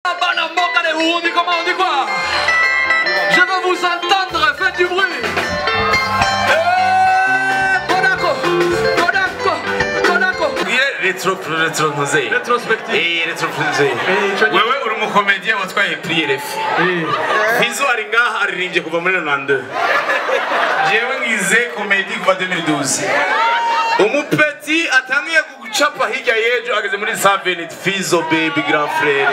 Bana mboka de on dit comment, on dit quoi Je veux vous entendre, faites du bruit. Eh, Kodako, Kodako, Kodako. retro retro ntuze Rétrospective. eh retro ntuze Eh, ico- wewe uri umukomediye watwaye prix Eh, Fizo ari ngaha aririmbye kuva muri 92 jewe ngize komedi kuva 2012 umupeti atangiye gucapa hirya y'ejo ageze muri 7 Fizo baby grand frère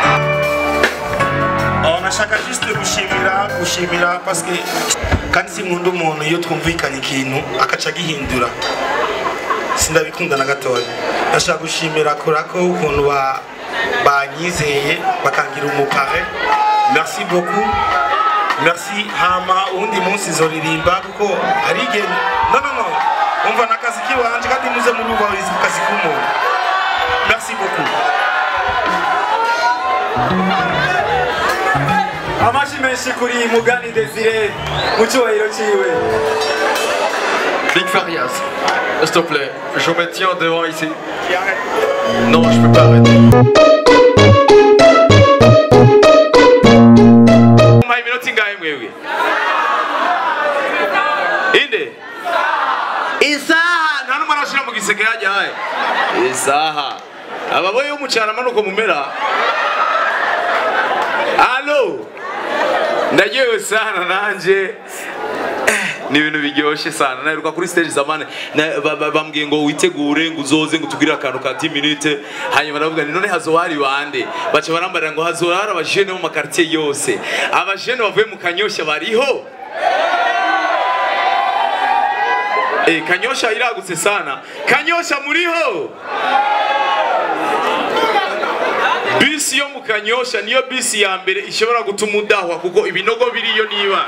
Oh, nashaka juste gushimira gushimira parce que kandi sinkunda umuntu iyo twumvikanye ikintu akaca agihindura sindabikunda na gatoya nashaka gushimira kurako ukuntu ba banyizeye bakangira umupare merci beaucoup merci hama uwundi munsi zoririmba kuko hari igihe no no no umva n'akazi kiwanje kandi muze murubahiriza akazi k'umuntu merci beaucoup amashi menshi kuri mugani desire mu cyubahiro cyiwe Big Farias, s'il te plaît, je me tiens devant ici. Non, je peux pas arrêter. muhaye iminota ingahe mwebwe inde isaha nta n'umwe arashira mu giseke hajya haye isaha ababoye y'umucana amanuko mumera alo ndaryohewe sana nanje ni ibintu biryoshye sana naheruka kuri stage zamane na- ba- ba- bambwiye ngo witegure ngo uzoze ngo tugire akantu ka 10 minute hanyuma ndavuga nti none hazoba hari bande baca barambarira ngo hazoba hari abajene bo mu makartier yose abajene bavuye mu kanyosha bariho Eh, kanyosha iragutse sana kanyosha muriho bisi yo mu kanyosha niyo bisi ya mbere ishobora gutuma udahwa kuko ibinogo biriyo niba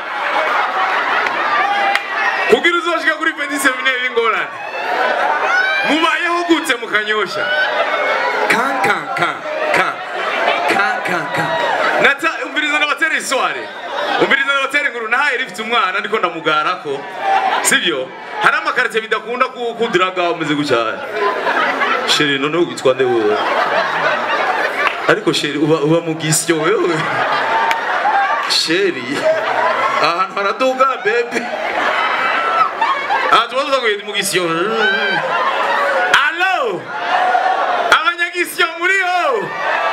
kugira uzoshika kuri petit seminaire y'ingorane mubayeho gute mu kanyosha kan kan kan kan kan kan kan nata umviriza n'abatera isware umviriza n'abatera inkuru nahaye rifite umwana ndiko ndamugarako sibyo hari amakarite bidakunda ku- kudiraga umeze gutya sheri noneho witwa nde wewe ariko sheri uba, uba mu gisyo wewe sheri ahantu haraduga bebe aha tuba tuza ngo mu gisyo alo abanyagisyo muriho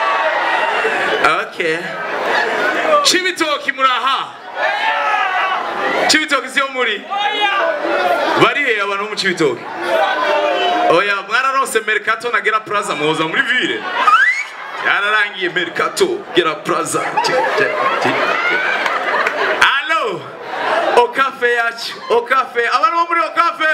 okay cibitoki muraha cibitoki siyo muri barihe abantu bo mu cibitoki oya mwararonse mercato na gera plaza muhoza muri ville yararangiye mercato gera plaza alo okafe yacu okafe abantu bo muri okafe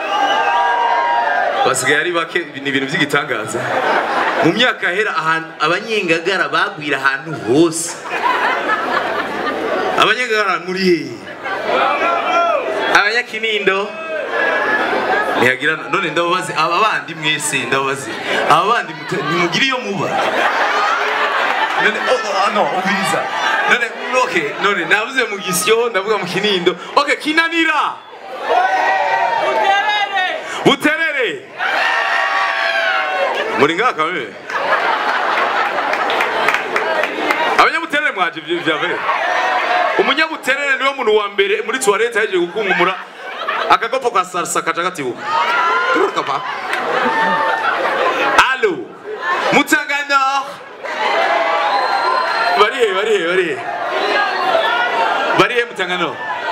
basigaye ari bake ni ibintu by'igitangaza mu myaka yahera ahantu abanyengagara bagwira ahantu hose abanyengagara muri hehe abanyakinindo ntihagira none ndababaze aba bandi mwese ndababaze aba bandi mute- nimugire iyo muba none oh, oh, no umviriza none okay none navuze mu gisyo ndavuga mu kinindo okay kinanira buterere muri ngaha kamwe abanyabuterere mwaje ibyo bya mbere umunyabuterere niwe muntu wa mbere muri toilette yaje gukungumura akagopo ka salsa kaca gatibuka kapa alo mutangana barihe barihe barihe barihe mutangano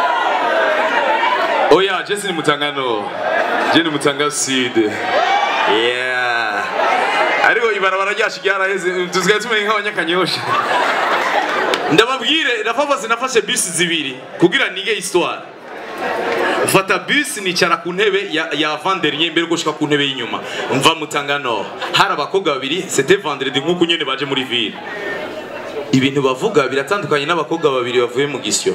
oya jesi ni mutangano je ni mutanga sud yeah ariko ibarabara ryacu ryaraheze tusigaye tumenye nk'abanyakanyosha ndababwire nafafase nafashe bisi zibiri kugira nige histoire mfata bisi nicara ku ntebe ya, ya vanderinye mbere gushika ku ntebe y'inyuma mva mutangano hari abakobwa babiri c'était vendredi nk'uko nyene baje muri ville ibintu bavuga biratandukanye n'abakobwa babiri bavuye mu gisyo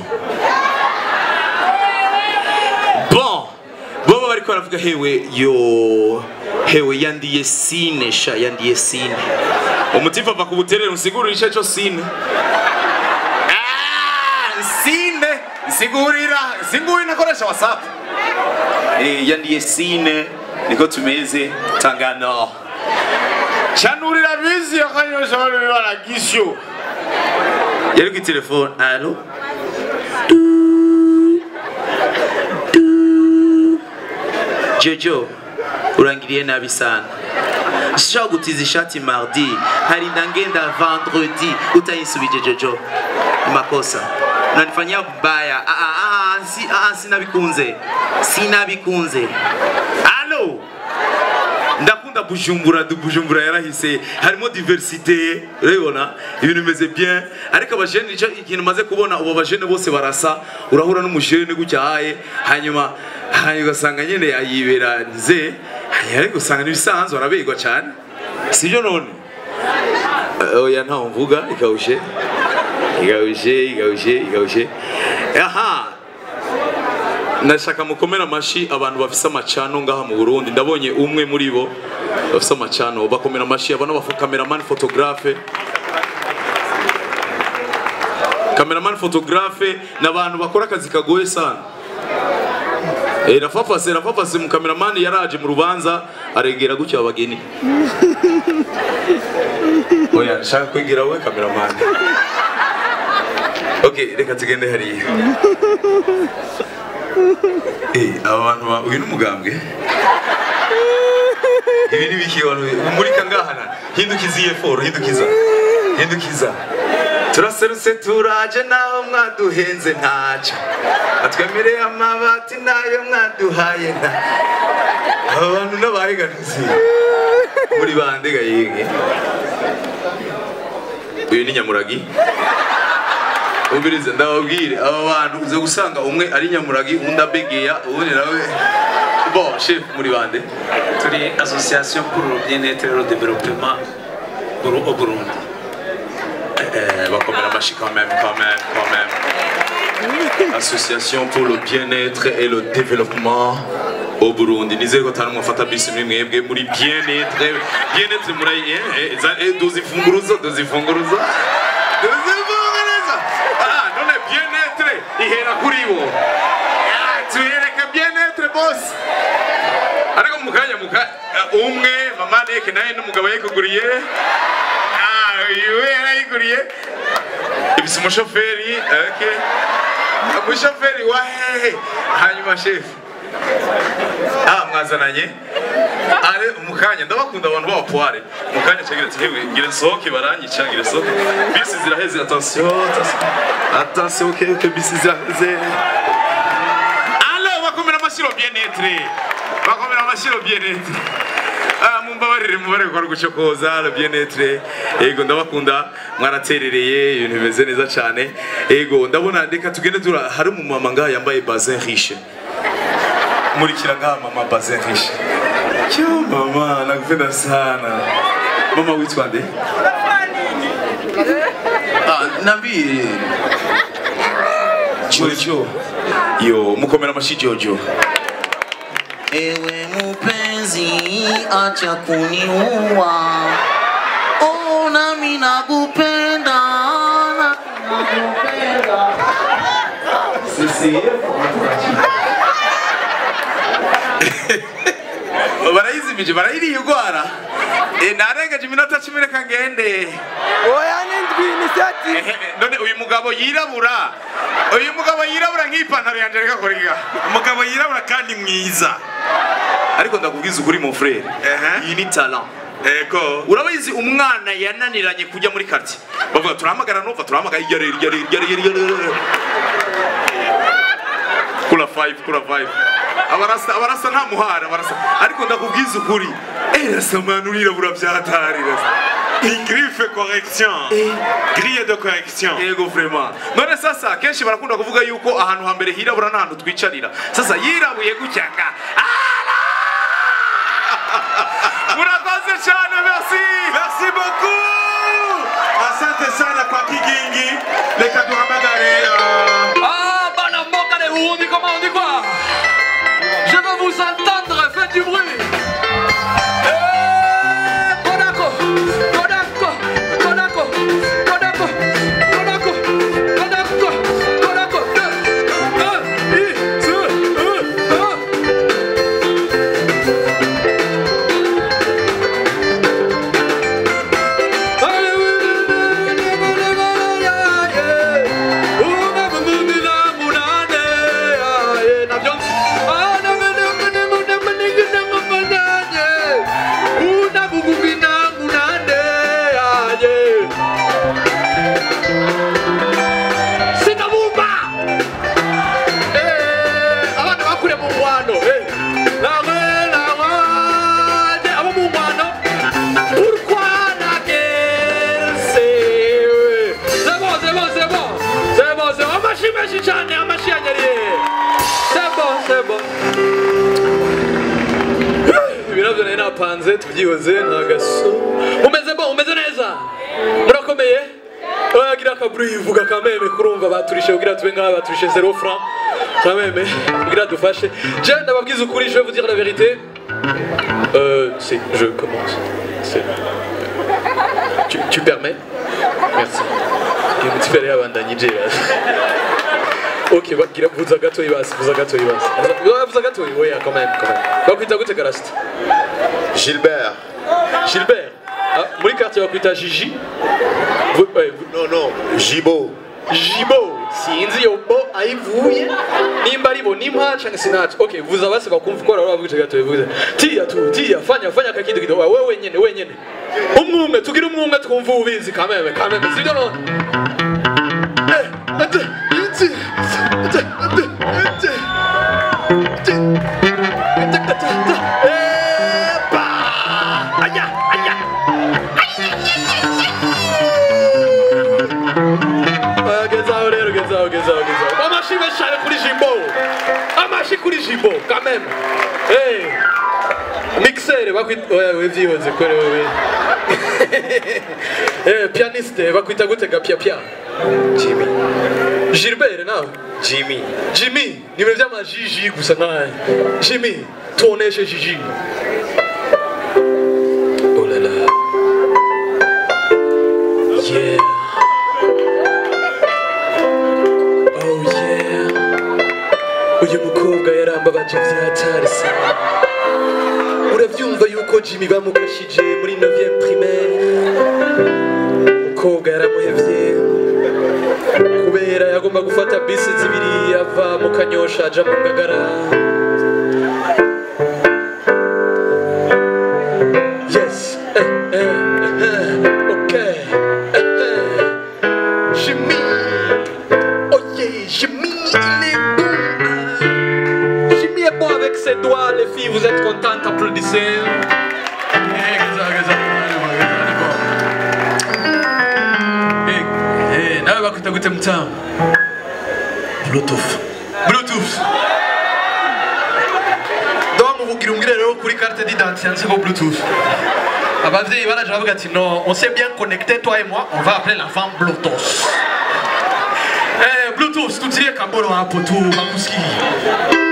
bon boba bariko baravuga hewe yo hewe yandiye sine sha yandiye sine umutifu ava ku buterere usigurira ico co sine Ah, sine sigurira sigurira nakoresha whatsapp eh yandiye sine niko tumeze tangano chanurira bizi yakanyosha bari baragisyo yari kuri telefone alo jojo urangiriye nabi sana sishobora gutiza ishati mardi harinda ngenda vendredi utayisubije jojo ni makosa unanifanyia vibaya ah, ah, ah, si, ah, sinabikunze sinabikunze alo ndakunda bujumbura du bujumbura yarahise harimo diversite urabibona ibintu bimeze bien ariko abajene icyo ikintu maze kubona ubu abajene bose barasa urahura n'umujene gutyaye hanyuma hanyuma ugasanga nyine yibera nze ariko usanga n'ibisanzwe arabegwa cyane sibyo none oya ntaho mvuga ikawushe ikawushe ikawushe ikawushe aha nashaka mukomera amashi abantu bafise amacano ngaha mu Burundi ndabonye umwe muri bo bafise amacano bakomera amashi abana bafu cameraman photographe cameraman photographe n'abantu bakora akazi kagoye sana Eh, rafafase rafafase mu cameraman yaraje mu rubanza aregera gutya abageni oya nshaka kwigira we cameraman okay reka tugende hariya Eh, aba bantu ba uyu ni umugambwe ibi ni biki abantu umurika ngahana hindukiza iyi foro hindukiza hindukiza turaserutse turaje naho mwaduhenze ntaco atwemereye amabati nayo mwaduhaye nta aba bantu n'abahiganizi muri bande gayenge uyu ni nyamuragi ubirize ndababwire aba bantu uze gusanga umwe ari nyamuragi undi abegeya ubundi nawe bo chef muri bande turi association pour le bien-être et le développement Buru- au Burundi Eh, bakomera amashi quand même quand même quand même association pour le bien-être et le développement au Burundi nizere ko tanu mwafata bisi muri mwebwe muri bien-être bien-être muri eh, eh, za- eh, duzifunguruzo duzifunguruzo duzifunguruzo ah none bien-être ihera kuri bo Ah, tuyereke bien-être boss ariko mu kanya mu ka- umwe mama neke nawe n'umugabo yayikuguriye Ah, uyu we yarayiguriye ibisa umushoferi okay. umushoferi wa hehe hanyuma shefu ah mwazananye ale mukanya ndabakunda abantu b'abapuware mukanya cagira ati hewe ngira nsohoke baranyica ngira nsohoke bisi ziraheze attention attention attention ok ok bisi ziraheze alo bakomera amashiro bien-être bakomera amashiro bien-être Ah, mumbabarire mubare kwa gucokoza le bien-être ego ndabakunda mwaraterereye ibintu bimeze neza cyane ego ndabona reka tugende tura hari umumama ngaha yambaye bazin riche murikira ngaha mama bazin riche Kyo mama nakupenda sana mama witwa nde ah nabii Jojo yo mukomera amashi Jojo Ewe mupenzi, acha kuniua. Oh, nami nakupenda, nami nakupenda. barayizimije barayiriye urwara Eh, narengeje iminota cumi reka ngende oya n'indwi n'isati Ehe, none uyu mugabo yirabura uyu mugabo yirabura nk'ipantaro yanjye reka kuriga umugabo yirabura kandi mwiza ariko ndakubwiza ukuri mu frere Ehe. iyi ni talent ego urabizi umwana yananiranye kujya muri quartier bavuga turahamagara nova turahamagara irya rero irya rero irya rero irya rero kura five kura five abarasa abarasa nta muhara abarasa ariko ndakubwiza ukuri eh rasa mwana urirabura byatari rasa griffe correction grille de correction yego vraiment none sasa kenshi barakunda kuvuga yuko ahantu hambere hirabura n'ahantu twicarira sasa yirabuye gutya nga Ala! murakoze cyane merci merci beaucoup asante sana kwa kigingi reka duhamagare uh, Ah, Banamboka les Burundi, comment on dit quoi Je veux vous entendre, faites du bruit. Eh, Kodako, Kodako, Kodako, Kodako, Kodako, Kodako, Kodako, deux, un, dix, un, un. cyane amashyi yanyariye sebo sebo ibi nabyo nari napanze tubyihoze ntagaso umeze bo umeze neza murakomeye wagira akaburu yivuga kameme kurumva baturishe kugira tube nk'aba baturishe zero franc kameme kugira dufashe je ndababwiza ukuri je vais vous dire la vérité euh, c'est je commence c'est tu, tu permets merci iyo mutifere yabandanye je Ok, bagira vuza gatoyi basi, vuza gatoyi basi. Vuza- Vuza gatoyi, oya, quand même, quand même. Bakwita gute karasita? Gilbert. Gilbert. Ah, muri quartier bakwita Gigi. Vu- eh, vu- Non, non, Gibo. Jibo. Sinzi iyo bo ayivuye. Nimba ari bo nimpa canke sinaci. Okay, vuza basi bakumva ko raro bavuze gatoyi vuza. Tia tu, tia, fanya fanya kakidu kidogo. Wewe wenyene, wenyene. Umwe umwe, tugira umwe umwe twumva ubizi kameme, kameme. Sivyo no? Eh, ate, ate, ate, ate, ate. Ate. Ate, ate, ate. Epa! Aya, aya. Ah, gezaho rero gezaho gezaho gezaho amashi menshi cyane kuri jimbo amashi kuri jimbo quand même hey. mixere bakwita oya wevyihoze kore wewe eh, pianiste bakwita gute ga pia pia Jimmy. Gilbert nawe Jimmy. Jimmy niwe vy'amajiji gusa naye Jimmy tuoneshe jiji oh la la yeah oh yeah uyu mukobwa yarambabaje vyatari sana uravyumva yuko Jimmy bamukashije muri 9e primaire umukobwa yaramuhevye kubera yagomba gufata bisi zibiri ava mu kanyosha aja mu ngagara yes eh, eh, eh, ok eh, eh. Jimmy oh yeah Jimmy il est bon Ah. Jimmy est bon avec ses doigts les filles vous êtes contentes applaudissez Eh, gaza, gaza, gaza, gaza, gaza. Eh, eh, nawe bakwita gute mutamu bluetooth bluetooth ndabamuvugira umbwire rero kuri carte d'identité yanditseho bluetooth abavyeyi baraje bavuga ati non on s'est bien connecté toi et moi on va appeler l'enfant bluetooth eh, bluetooth tutilie kambolo hapo tu bakusikie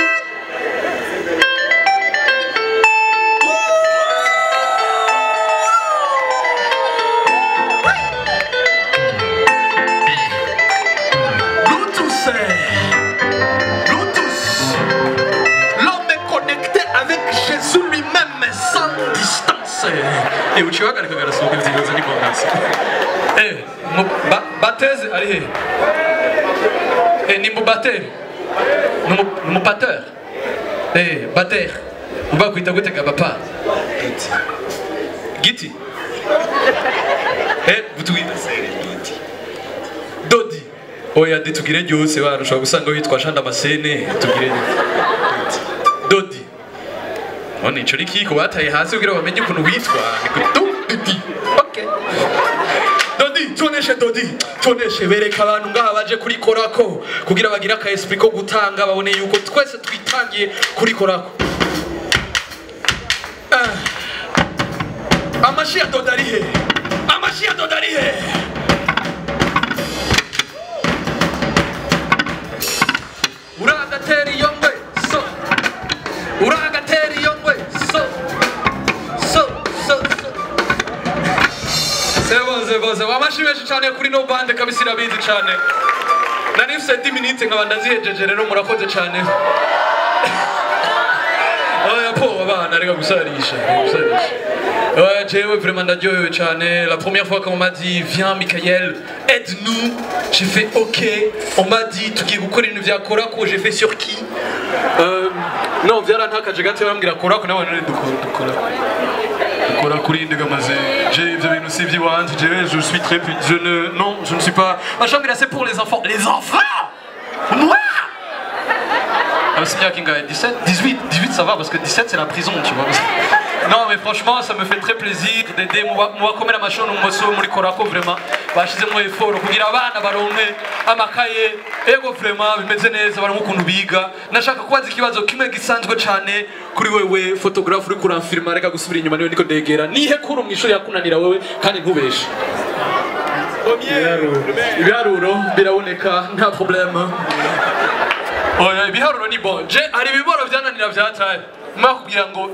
Bluetooth. eh. Bluetooth. L'homme est connecté avec Jésus lui-même sans distance. Eh, uchiwagarika garasohoka ivyibaza ni bonasi. Eh, mu ba- bateze ari he? Eh, ni mubateri. Ni mu- ni mupateur. Eh, bater. Uba kwita gute ga papa? Giti. Eh, butwita Dodi. Oya ndi tugire ryose bana ushobora gusanga witwa Jean Damascene tugire Dodi. None ico rikiko bataye hasi kugira bamenye ukuntu witwa ni Dodi. Okay. Dodi, tuoneshe Dodi, tuoneshe bereka abantu ngaha baje kuri korako kugira bagire aka esprit ko gutanga babone yuko twese twitangiye kuri korako. Ah. Amashi ya Dodi ari he? Amashi ya Dodi ari he? uragatera iyo ngwe so uragatera iyo ngwe so so so so seboze boze wamashi menshi cyane kuri no bande kabisa irabizi cyane nari mfise 10 minutes nkaba ndazihejeje rero murakoze cyane oya po abana reka gusarisha gusarisha Ouais, jewe vraiment ndaryohewe cyane la première fois qu'on m'a dit viens Michael aide-nous j'ai fait ok on m'a dit tugiye gukora ibintu vya korako j'ai fait sur qui euh, non vyarantakaje gato bambwira korako nawe none dukora dukora dukora kuri ndegamaze j'ai ivyo bintu si ivy'iwanje jewe je suis très pu- je ne non je ne suis pas ma chambre c'est pour les enfants les enfants moi Ah, c'est bien Kinga 17, 18, 18 ça va parce que 17 c'est la prison, tu vois. Non mais franchement ça me fait très plaisir d'aider mubakomera amashuri n'umusi wo muri korako vraiment bashizemo effort kugira abana baronke amakaye ego vraiment bimeze neza barimo ukuntu biga nashaka kubaza ikibazo kimwe gisanzwe cyane kuri wewe photographe uri kuramfirima reka gusubira inyuma niwe niko ndegera nihe kuru mu ishuri yakunanira wewe kandi ntubeshe ibiharuro biraboneka nta problème oya ibiharuro ni bon je hari ibiboro byananira byataye mwa kugira ngo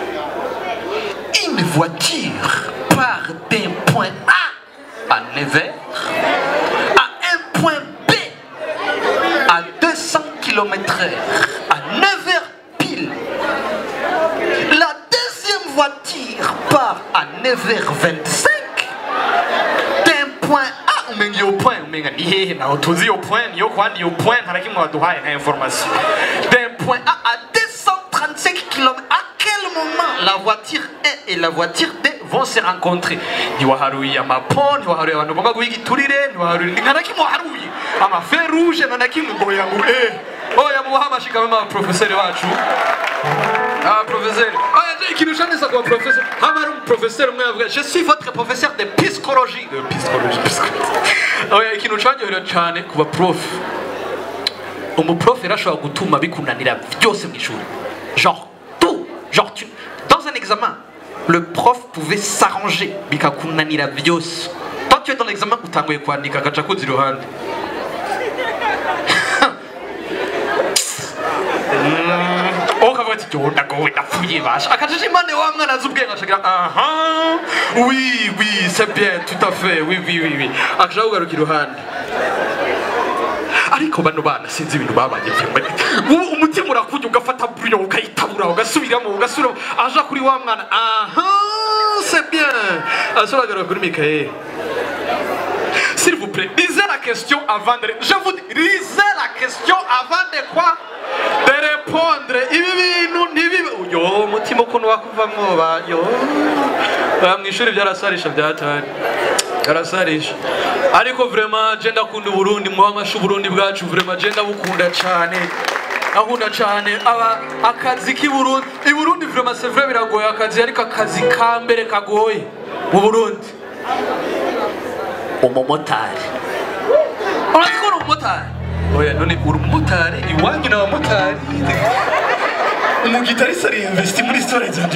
Une voiture part d'un point A à Nevers à un point B à 200 km à 9h pile. La deuxième voiture part à 9h25 d'un point A. umenga iyo point umenga ni hehe naho tuzi iyo point niyo kwandi iyo point nta na kimwe waduhaye nka information d'un point A à 235 km à quel moment la voiture A et la voiture B vont se rencontrer ntiwaharuye amapon ntiwaharuye abantu bagomba guhiga iturire ntiwaharuye nta na kimwe waharuye amafe rouge nta na kimwe ngo oya ngo eh oya mubahe amashikame abaprofeseri bacu abaprofeseri aya ikintu ushanisa kuba profeseri haba hari umuprofeseri umwe yavuga je suis votre professeur de psychologie de psychologie oya ikintu cyanyohera cyane kuba prof umuprof yarashobora gutuma bikunanira byose mu ishuri genre tout genre tu dans un examen le prof pouvait s'arranger bikakunanira byose toi tu es dans l'examen utanguye kwandika agaca kuzi iruhande wowe ukavuga ati jyewe ndagowe ndapfuye basha akajije impande wa mwana azi ubwenge ashagira aha oui oui c'est bien tout à fait oui oui oui oui akaja kugaruka iruhande ariko bano bana sinzi ibintu babanye ubu umutima urakujya ugafata buriyo ukayitabura ugasubiramo ugasubiramo aja kuri wa mwana aha c'est bien asoragara kuri mikael s'il vous plaît lisez la question avant de je vous dis lisez la question avant de quoi de répondre ibi bintu ntibibe yo umutima ukuntu wakuvamo ba yo mu ishuri byarasarisha byatari byarasarisha ariko vraiment je ndakunda uburundi muba amashu uburundi bwacu vraiment je ndabukunda cyane akunda cyane aba akazi k'i Burundi i Burundi vraiment c'est vrai biragoye akazi ariko akazi ka mbere kagoye mu Burundi umumotari urazi ko uri umumotari oya none uri umumotari iwanyu ni abamotari umugitariste ari investi muri storage zanjye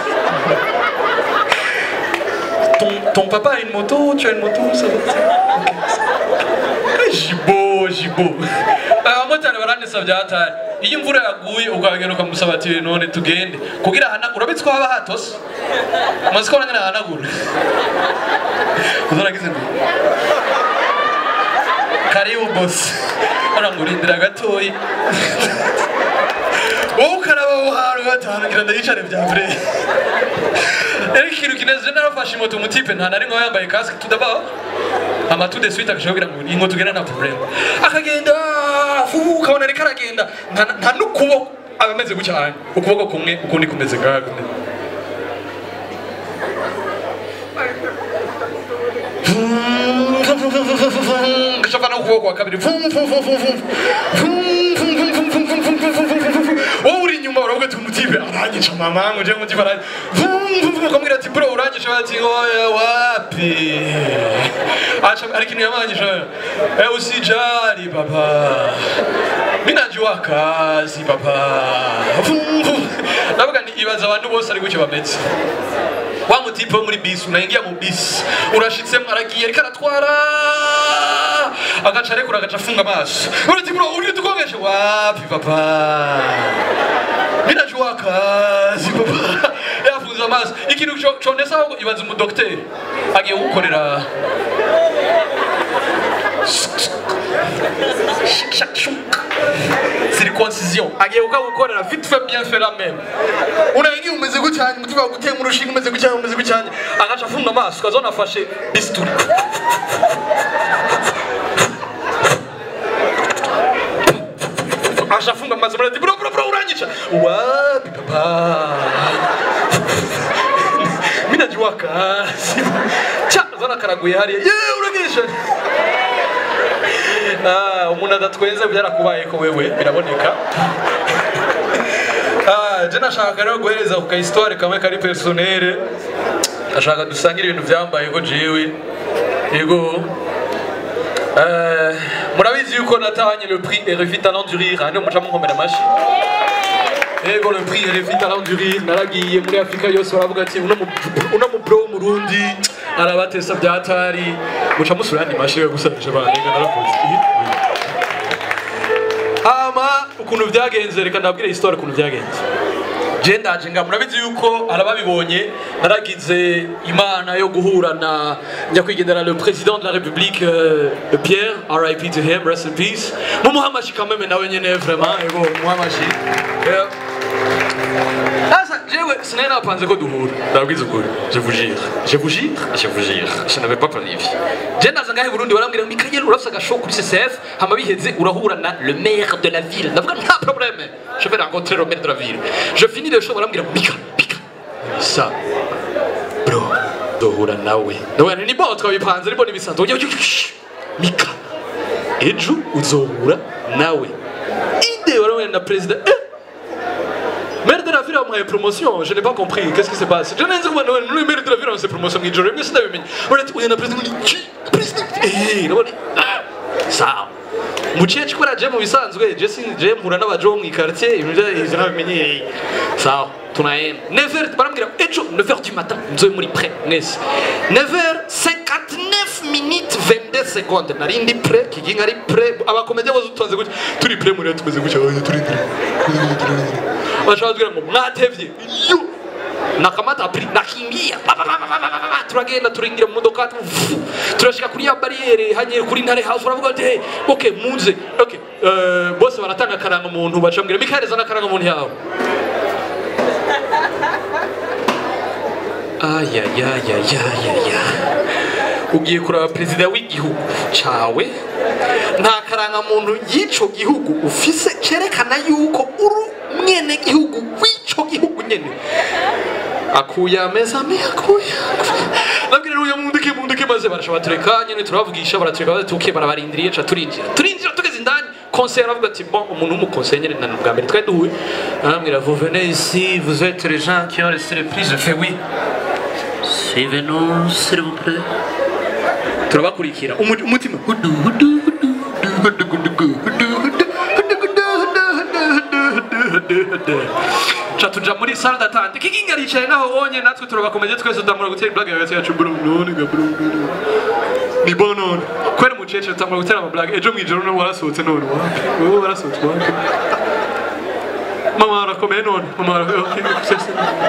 ton, ton papa a une moto, tu as une moto, ça va okay. Jibo, jibo. abamotari barandisa byatari iyo imvura yaguye ukagenda ukamusaba ati none tugende kugira hana urabitse ko haba hatose umaze ko nyine hanagura uzaragize ngo karibu bosi arangurindira gatoyi wowe ukaraba aho hantu gatanu kugira ngo yicare bya mbere rero ikintu kineze narafashe moto umutipe nta nari ngo yambaye kasike tudaba ama tout de suite akashobora ngo ingo tugenda na problem akagenda fuhu ukabona ariko aragenda nta- nta n'ukuboko aba ameze gutya hano ukuboko kumwe ukundi kumeze ngaha kumwe gashaka no ukuboko kwa kabiri Vum, vum, vum, vum, vum. Vum, vum, vum, vum, vum, vum, vum, vum, vum, vum, vum. wowe uri inyuma uravuga ati umutipe aranyica mama ngo je umutipe aranyica Vum, vum, vum, ukamubwira ati bro uranyica bati oya wapi acha ari kintu yamanyisha eh usijali papa mimi najua kazi papa Vum, vum. ndavuga ni ibaza abantu bose ari gutyo bameze wa mutipe wo muri bisi unaingia mu bisi urashitsemo aragiye ariko aratwara agaca arekura agaca afunga amaso urati bro uri tukongeshe wapi papa mimi najua kazi papa yafunze amaso ikintu cyo- cyonesa ahubwo ibaza umudokiteri agiye gukorera circoncision agiye kugukorera vite fait bien fait la même unaingia umeze gucyanye umutima waguteye mu rushinga umeze gucyanye umeze gucyanye agaca afunga amaso ukazona afashe bisituri aje afunga amaso murati bro bro bro uranyica wapi papa mimi najua kazi cha zona karaguye hariya ye uragisha Ah, umuntu adatwenze byarakubaye ko wewe biraboneka Ah, je nashaka rero guhereza ku ka histoire kamwe kari personnel ashaka dusangire ibintu byambayeho jewe yego Eh, murabizi yuko natahanye le prix RFI Talent du Rire hano muca munkomera amashi yego le prix RFI Talent du Rire naragiye muri Afrika yose baravuga ati uno mu uno mu bro w'umurundi arabatesa byatari muca musura yandi mashi yo gusabije banenga narakoze hama ukuntu byagenze reka ndabwire histoire ukuntu byagenze je ndaje nga murabizi yuko arababibonye naragize imana yo guhura na nyakwigendera le président de la république euh, Pierre RIP to him rest in peace mumuhamashi kameme nawe nyene vraiment ego mumuhamashi Yeah. Sasa jewe sinari napanze ko duhura ndabwiza ukuri je vous jure je vous jure je vous jure je n'avais pas planifié je ndaza ngahe Burundi barambwira Mikael urafise agashow kuri CCF hama biheze urahura na le maire de la ville ndavuga nta problème je vais rencontrer le maire de la ville je finis le show barambwira Mika Mika ça bro duhura nawe ndavuga nti ni bon twabipanze ariko nibisanzwe ujya Mika ejo uzohura nawe ide warabona na president eh Maire de la ville a une promotion, je n'ai pas compris. Qu'est-ce qui se passe Je n'ai pas compris. Le maire de la ville a une promotion. Je n'ai pas compris. On a un président qui président. Eh, nabone. Sawa. Muchechi kora je mu bisanzwe je sin je mpura n'abajo mu quartier ibintu byo nabimenyereye. Sawa. Tunaenda. 9h barambwira ejo 9h du matin nzoe muri prêt mwese. 9h59 minutes 22 secondes nari ndi prêt kiginga ari prêt abakomedi bose utonze gutya turi prêt muri tumeze gutya oya turi prêt. bashaka kugira ngo mwatevye yo nakamata pri nakimbia Ba, ba, ba, ba, ba, ba, ba, ba. turagenda turingira mu modoka tu- turashika kuri ya barriere hanye kuri ntare house baravuga ati hey, okay muze okay uh, bose baratanga karanga muntu bacambwira Mikael zana karanga muntu yawe ayayayayayaya ugiye kuraba perezida w'igihugu cawe nta karangamuntu y'ico gihugu ufise cerekana yuko uri mwene gihugu w'ico gihugu nyene akuye ameza ame akuye nabwira uyu mundike mundike maze barasha batureka nyene turabavugisha baratureka batuke barabarindiriye ca turinjira turinjira tugeze indani conseil aravuga ati bon umuntu w'umuconseil nyene na bwa mbere twari duhuye arambwira vous venez ici vous êtes les gens qui ont resté le prix je fais oui suivez-nous s'il vous plaît turabakurikira Umu- umutima hudu hudu hudu hudu hudu hudu hudu hudu hudu hudu hudu hudu hudu ca tuja muri salle d'attente kiginga aricaye naho wonye natwe turabakomeje twese tutamura gutera blague hagati yacu bro none ga bro none ni bon none kwera umucece tutamura gutera ama blague ejo mwijoro no warasohotse none wapi wowe warasohotse wapi mama arakomeye none mama arakomeye okay sese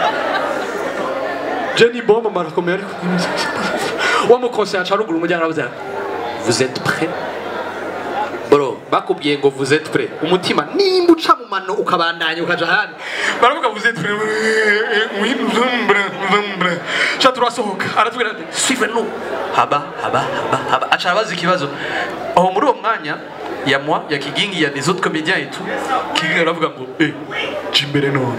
Jenny bon mama arakomeye ariko wa mukonseil aca ruguru umuryango aravuze ati, vous êtes prêts bro bakubwiye ngo vous êtes prêts umutima nimba uca mu mano ukabandanya ukaja ahandi baravuga vous êtes prêts oui nous sommes prêts nous sommes prêts ca turasohoka aratubwira ati suivez nous haba haba haba haba aca abaza ikibazo aho muri uwo mwanya ya moi ya kigingi ya des autres comédiens et tout kigingi aravuga ngo eh jya imbere none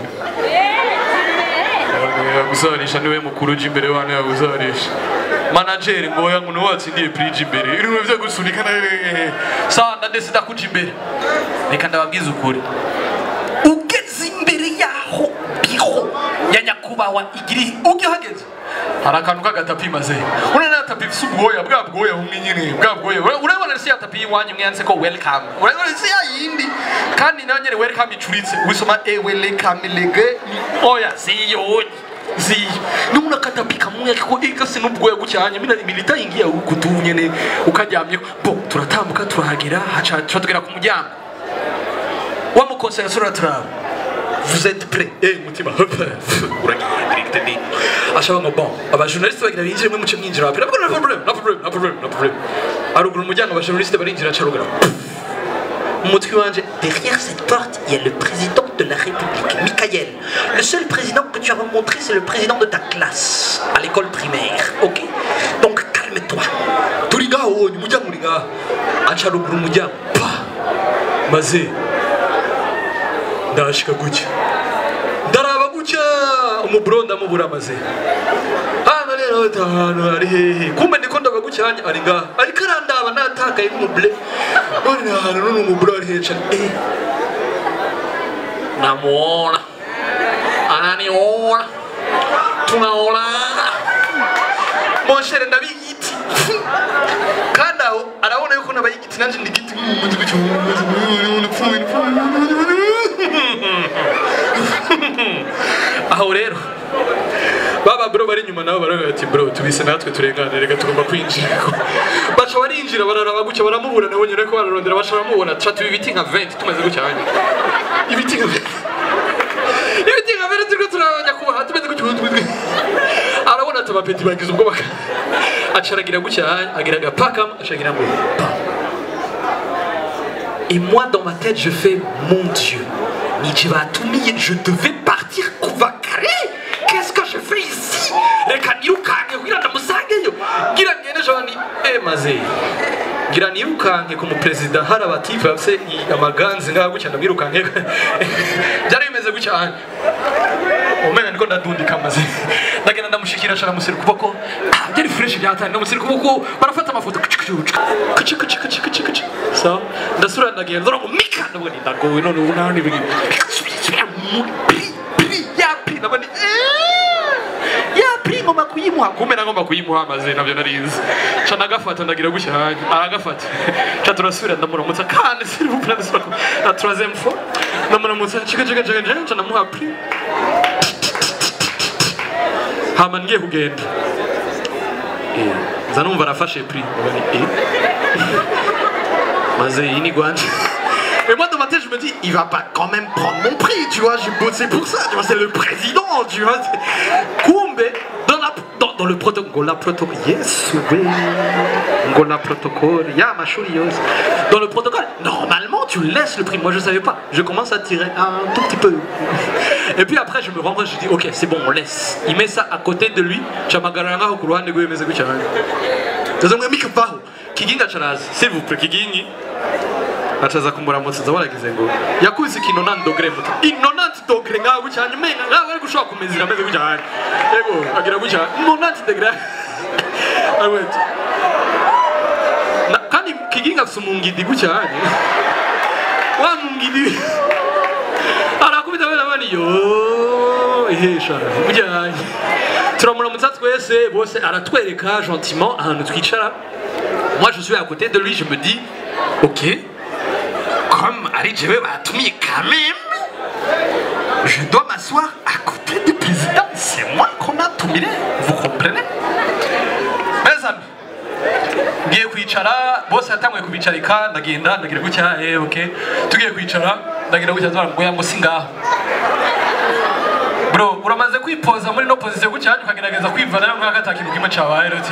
gusanisha niwe mukuru uje imbere wane yagusanisha manageri ngo oya ngo niwe watsindiye prix imbere ibintu byo gusunika na sawa ndadesida kuja imbere reka ndababwiza ukuri ugeze imbere yaho biro ya nyakubahwa igiri ujya uhageze hari akantu k'agatapi maze urabona ya tapi ifite ubwoya bwa bwoya bumwe nyine bwa bwoya Ura- urabona si ya tapi y'iwanyu imwe yanditse ko welcome urabona si ya yindi kandi nayo nyine welcome icuritse wisoma e welcome lege ni oya si yonyi si nubona akatapi kamwe ko ikase n'ubwoya gucyanya mina milita yingiye kutu nyene ukaryamye bo turatambuka turahagera haca haca tugera ku muryango wa mukonsera sura turaba vous êtes prêts eh mutima hop uragiye direct ni ashaba ngo bon abajournaliste bagira binjire mwe muce mwinjira wapi nabwo nta problem nta problem nta problem nta problem aruguru umuryango abajournaliste barinjira aca ruguru umutwe wanje Derrière cette porte, il y a le président de la République, Michael. Le seul président que tu as rencontré, c'est le président de ta classe, à l'école primaire, ok Donc calme-toi. turi ngaho wonye umuryango uri ngaho aca ruguru umuryango pa maze ndashika gutya ndaraba gutya umuburo ndamubura maze hano rero ahantu ari hehe kumbe ndiko ndaba gutya hanya ari ngaha ariko arandaba natakaye n'umubure none ahantu none umuburo ari hehe cane eh namuona ananiona tunaona monshere ndabigiti kandi aho arabona yuko nabayigiti nanje ndigiti aho rero baba bro bari inyuma nabo baravuga ati bro tubise natwe turengane reka tugomba kwinjira baca barinjira bararaba gutya baramubura nabo nyine ko bararondera baca baramubona tuca tuba ibiti nka 20 tumeze gutya hanyuma ibiti nka 20 ibiti nka 20 turiko turabanya kubaha tumeze gutya tumeze arabona ati abapeti bagize ubwoba acaragira gutya agira agapaka acagira ngo pa Et moi, dans ma tête, je fais Mon Dieu, Nietzsche va tout nier, je devais partir Kouvakare Qu'est-ce que je fais ici Reka nirukanke kugira ndamusangeyo ngira ngende joni eh maze ngira nirukanke ku muperezida hari abatipe bafise i- amaganzi ngaha gutya ndamwirukanke byari bimeze gutya hano umena niko ndadundika maze ndagenda ndamushikira ashara musira ukuboko Ah, byari fresh byatanye ndamusira ukuboko barafata amafoto kuci kuci kuci kuci kuci kuci kuci so ndasura ndagenda ndora ngo mika ndabona ni ndagowe none ubu naho nibiri subira mu pri pri ya pri ndabona ni ya pri ngoma kuyimuha kumbe nagomba kuyimuha maze navyo narizi ca ndagafata ndagira gutya hanya aragafata ca turasubira ndamuramutsa kandi s'il vous plaît ndasubira ku- la troisième fois ndamuramutsa cika cika cika cika ca ndamuha pri hama ngiye kugenda Eh, nza numva arafashe pri ndabona ni eh maze iyi ni gwanje Et moi, dans ma tête, je me dis, il va pas quand même prendre mon prix, tu vois, j'ai bossé pour ça, tu vois, c'est le président, tu vois. Kumbe, dans, la, dans, dans le protocole, Ngola protocole, yes, oui, Ngola protocole, ya ma yose. Dans le protocole, normalement, tu laisses le prix. Moi, je savais pas. Je commence à tirer un tout petit peu. Et puis après, je me rends compte, je dis, ok, c'est bon, on laisse. Il met ça à côté de lui. Chamagaranga, Okuruhande, Gwe, Meze, Gucharanga. Tazamwe mikabaho. Kiginga charazi, s'il vous plaît, Kigingi. acaza kumuramutsa nza waragize ngo yakuze iki 90 dogre muto i 90 dogre ngaho gutya hanyuma umenga ngaho ari gushobora kumezira ameze gutya hanyuma yego agira gutya 90 dogre aweti kandi kiginga afise umungidi gutya hanyuma wa mungidi arakubita bene bani yo ihesha gutya hanyuma turamuramutsa twese bose aratwereka gentiment ahantu twicara moi je suis à côté de lui je me dis ok comme ari jewe batumiye quand même je dois m'asseoir à côté du président c'est moi qu'on a tumire vous comprenez mes amis ngiye kwicara bose yatanguye kubicarika ndagenda ndagira gutya eh ok tugiye kwicara ndagira gutya nzara ngo yango singaho bro uramaze kwipoza muri no position gutya hanyuma ukagerageza kwivana nayo nk'ako atakintu kimwe cabaye rero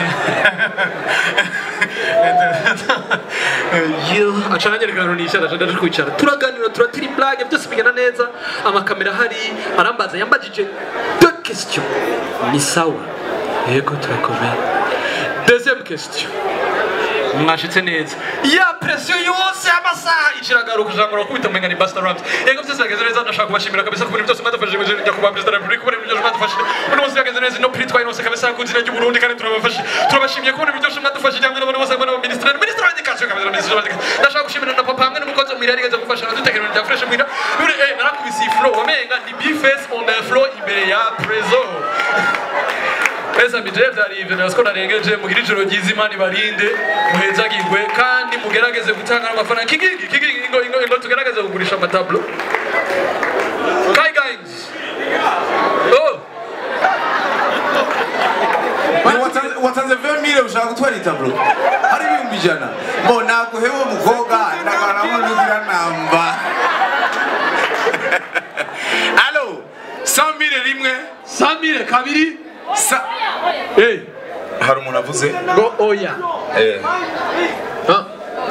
yo acana nyereka ahantu nicara aca ndaje kwicara turaganira turatira imblage byose bigenda neza amakamera ahari arambaza yambajije deux questions ni sawa yego turakomeye deuxième question mwashitse neza ya presiyo yose y'amasaha ikiragaruka ijambo rakubita umenga ni Busta Rhymes yego byose byagenze neza ndashaka kubashimira kabisa ku bintu byose mwadufashije mu nyakubahwa perezida wa repubulika kubona ibintu byose mwadufashije uno munsi byagenze neza ino prix twayinose kabisa ku izina ry'u Burundi kandi turabafashe turabashimiye kubona ibintu byose mwadufashije hamwe n'abantu bose hamwe n'abaminisitiri minisitiri wa education kabisa minisitiri wa education ndashaka gushimira na papa hamwe n'umukozi wo mwirari yigeze gufasha nadutekerera rya fresh mwira bure eh narakubise iyi flow wamenga ni bface on the floor imbere ya prezo Pesa bije byari ibyo nasiko narengeje mugira ijoro ryiza imana ibarinde muhezagirwe kandi mugerageze gutanga amafaranga kigingi kigingi ingo ingo ingo tugerageze kugurisha amatablo Kai guys Oh Watanze- watanze 20 mille ushaka gutwara itablo hari ibihumbi ijana mo naguhewe umukobwa ndagaramo nugira namba alo 100 mille rimwe samire kabiri Sa- eh hari umuntu avuze ngo oya eh Ah.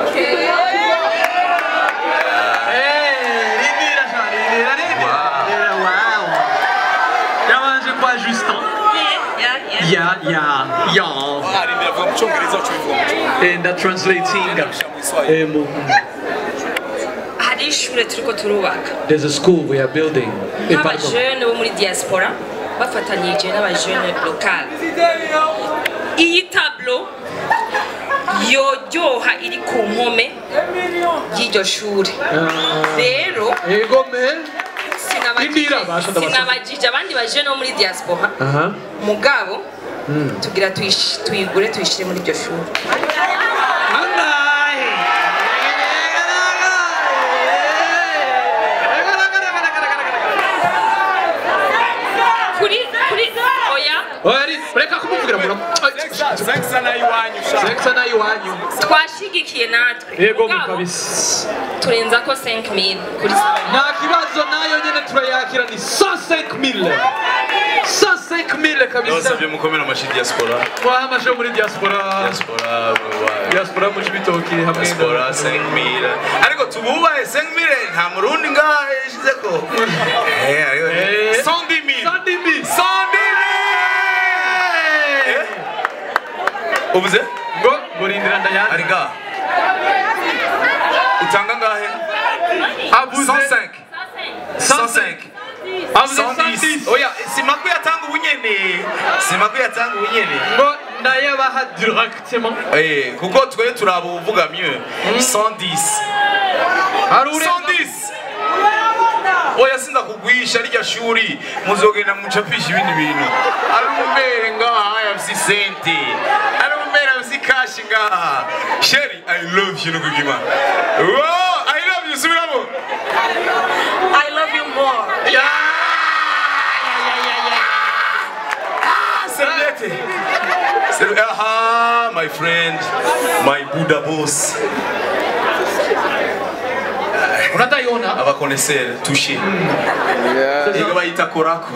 Yabanje kwa Justin ya ya ya arindira avuga mu cyongereza ucubivuga mu cyongereza and translating eh, mu- hari ishure turiko turubaka there's a school we are building Eh, pardon. nk'abajene bo muri diaspora bafatanyije n'abajene lokal iyi tablo yoryoha iri ku mpome y'iryo shure rero Ego me sina Indira, basha ndabasha. sinabajije abandi baje no muri diaspora aha mugabo tugira tuyish- tuyigure tuyishyire muri iryo shuri angahe kuri kuri oya Oya, reka kumuvugira muno sekisa nayo iwanyu sha sekisa nayo iwanyu twashigikiye natwe yego Mugabo, mukabisa turenza ko 5000 kuri saa nta kibazo nayo nyene turayakira ni 105000 105000 kabisa ndabasabye mukomere amashyi diaspora twahamaje muri diaspora diaspora bye. diaspora mu cibitoki hamwe diaspora 5000 ariko tububahe 5000 nta murundi ngaha yashize ko eh ariko Eh. 110000 Sandimi 110000 uvuze ngo ngurindira ndayandi ari ngaha utanga ngahe avuze 105 105 avuze 110 110 oya simakwi yatanga ubunyene simakwi yatanga ubunyene ngo ndayabaha directement Eh, kuko twe turaba uvuga mieux 110 hari urenga 110 oya sinda kugwisha rya shuri muzogenda mucapisha ibindi bintu ari umubere ngaha yafise sente ari umubere yafise kashi ngaha sheri i love you nukugima wow i love you subiramo I love you more Serviette. Serviette. Aha, my friend, my Buddha boss. unataiona abakonesere tushe iyo bayita korako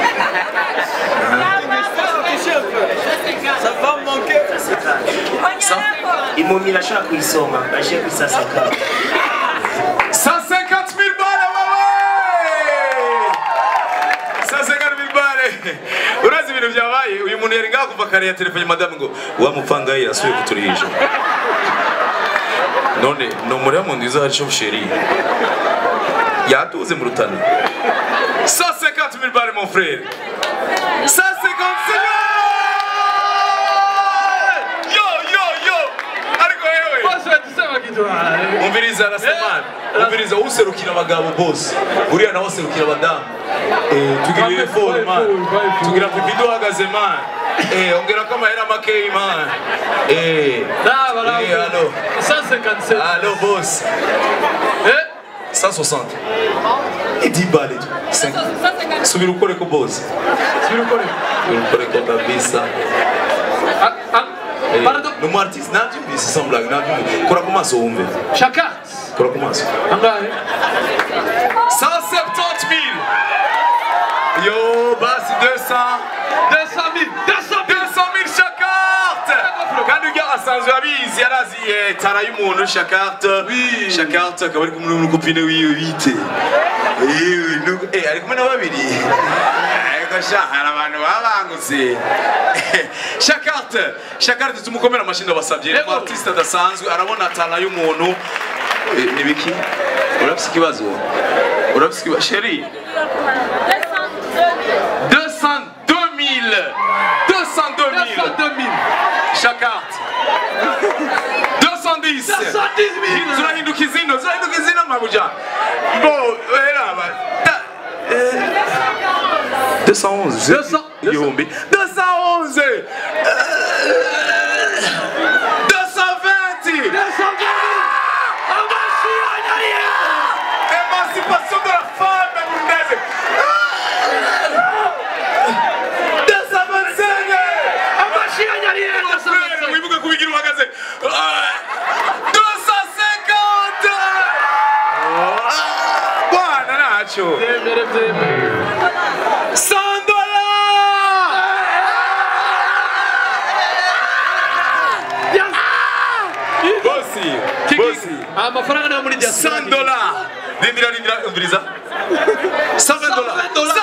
impumyi irashobora kuyisoma aje kwisasaka 150 000 bale wewe 150 000 bale urazi ibintu byabaye uyu muntu yari ngaha kuva kare ya telefone madamu ngo wa mupfangayi asubiye kuturihisha none ni umuriro mu nziza hari shoferi yatuze mu rutana 150 000 bale mon frère 150 yo yo yo ariko yewe bose batusema kitu umviriza rasemani umviriza userukira abagabo bose uriya nawe aserukira abadamu Eh, tugirire foro man tugira pipi duhagaze man Eh, ongera ko amahera makeyi man Eh, Naba eh, allo 157 allo boss eh 160 idi bale tu 5 subira ukore ko boss sibiri ukore subira ukore ko kabisa Ah, ah, Eh, pardon ni umu artiste nabyumvise sans blague nabyumvise kora ku maso wumve shaka kora ku maso angahe 170 000 Yo, basi 200 200 000 200 200 000 shakarte kandi ujya asanzwe abizi yarazi eh, tara y'umuntu shakarte shakarte akaba ari kumwe n'umukopine wiwe bite Yewe, nuko- eh, ari kumwe na babiri ariko sha hari abantu baba bangutse shakarte shakarte tumukomere amashyi ndabasabye ni Yego. artiste adasanzwe arabona tara y'umuntu Eh, ni biki urafise ikibazo urafise ikibazo sheri 202 000 202 000 200 000 Shakart 210 210 000 turahinduka izino turahinduka izino mabuja bo eraba da- eh, 211 200 igihumbi 211 eh, 220 Émancipation de la femme burundaise 225 Frère, wibuke kubigira uhagaze Ah, 250 Ah, bwana ntacyo byemere byemere 100 dollars bosi bosi amafaranga nayo muri diaspora 100 dollars rindira rindira umviriza 120 dollars 120 dollars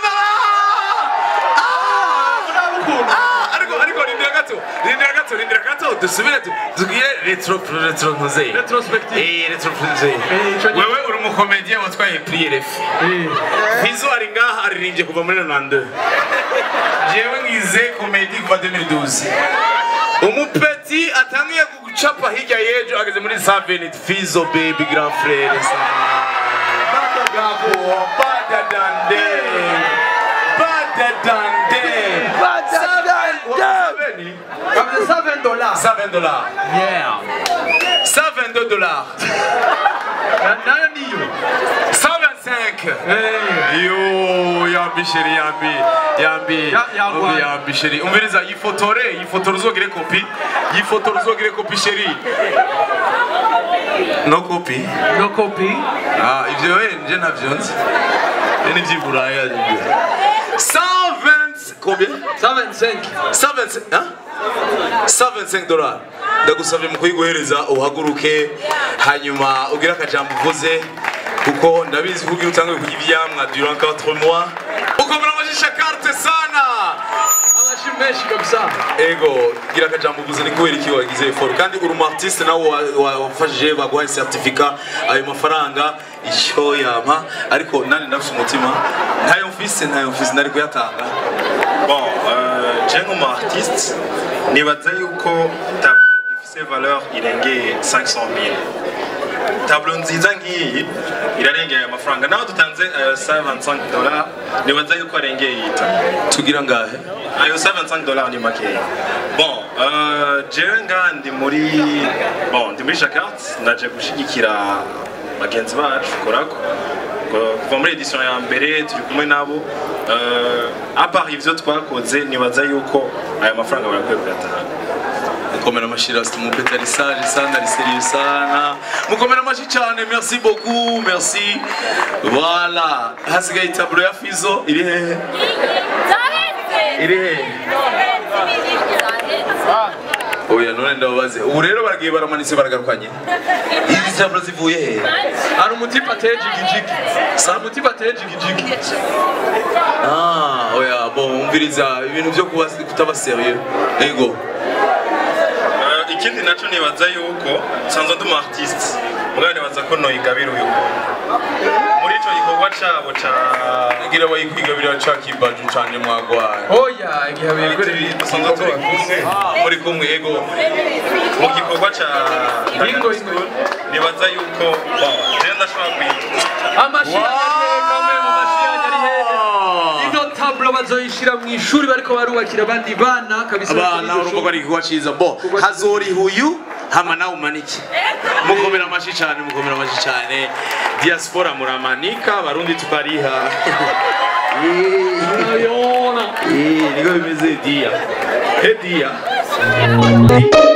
Ah, ariko ariko rindira gato rindira gato rindira gato dusubire tu- tugire retro retro nkoze Retrospective. eh retro nkoze Eh, ico nyene. wewe uri umukomediye watwaye prix RF Fizo ari ngaha aririmbye kuva muri 92 jewe ngize komedi kuva 2012 umupeti atangiye gucapa hirya y'ejo ageze muri 7 Fizo baby grand frère Bada gabo, bada than them. Better than them. Seven- Comme 120 dollars. 120 dollars. Yeah. 122 dollars. nayo niyo 125. Yo, yambi sheri yambi. Yambi. Ya- yagwa. Umbi yambi sheri. Umviriza yifotore, yifotore uzogire kopi. Yifotore uzogire kopi sheri. No kopi. no copy Ah, ivyo we nje navyo nzi. Ye ni vy'iburaya ibyo. 120 combien 125 125 hein 125 dollars ndagusabye mu kuyiguhereza uhaguruke hanyuma ugire akajambo uvuze kuko ndabizi kugira utange kurya ivyamwa durant 4 mois ukomera amajisha carte sana amashi menshi kabisa ego gira akajambo uvuze ni kubera iki wagize effort kandi uri umu artiste nawe wa- wa- wafashije baguhaye certificat ayo mafaranga icyo yampa ariko nani ndafise umutima ntayo mfise ntayo mfise nari kuyatanga Bon, euh, je nk'umu artiste nibaza yuko tableau ifise valeur irengeye 500 000 tableau nziza nk'iyi irarengeye amafaranga naho dutanze ayo 125 dollars nibaza yuko arengeye yita tugira ngahe ayo 125 dollars ni makeya bon euh, jewe ngaha ndi muri bon ndi muri jacquard ndaje gushigikira bagenzi bacu korako Ko- kuva muri edition ya mbere turi kumwe nabo euh, à part ivyo twakoze nibaza yuko aya mafaranga barakwiye kuyatanga mukomera amashyi rasita umupeta ari sage sana ari serieux sana mukomera amashyi cyane merci beaucoup merci voilà hasigaye taburo ya fizo iri hehe iri hehe oya none ndababaze ubu rero baragiye baramanitse baragarukanye izi taburo zivuye hehe hari umutipe ateye jigijigi hari umutipe ateye jigijigi ah oya bon umviriza ibintu byo kuba kutaba serieux ego Euh, ikindi naco nibaza yuko sanzwe ndi umu artiste mugabo nibaza ko noyigabira uyu muri ico gikorwa cabo ca ngira bayikwigabira ca kibaju canje mwagwaye oya igihe bigoreye dusanzwe turi kumwe muri kumwe ego mu gikorwa ca Ingo, ingo. nibaza yuko bon jewe ndashobora kuyita amashi yanyarihe kamwe mu mashi yanyarihe ino tablo bazoyishira mu ishuri bariko barubakira abandi bana kabisa abana urumva ko ari igikorwa ciza bo hazoriha uyu hama nawe umanike mukomera amashyi cyane mukomera amashyi cyane diaspora muramanika abarundi tukariha Ayona. Eh, niko bimeze dia he dia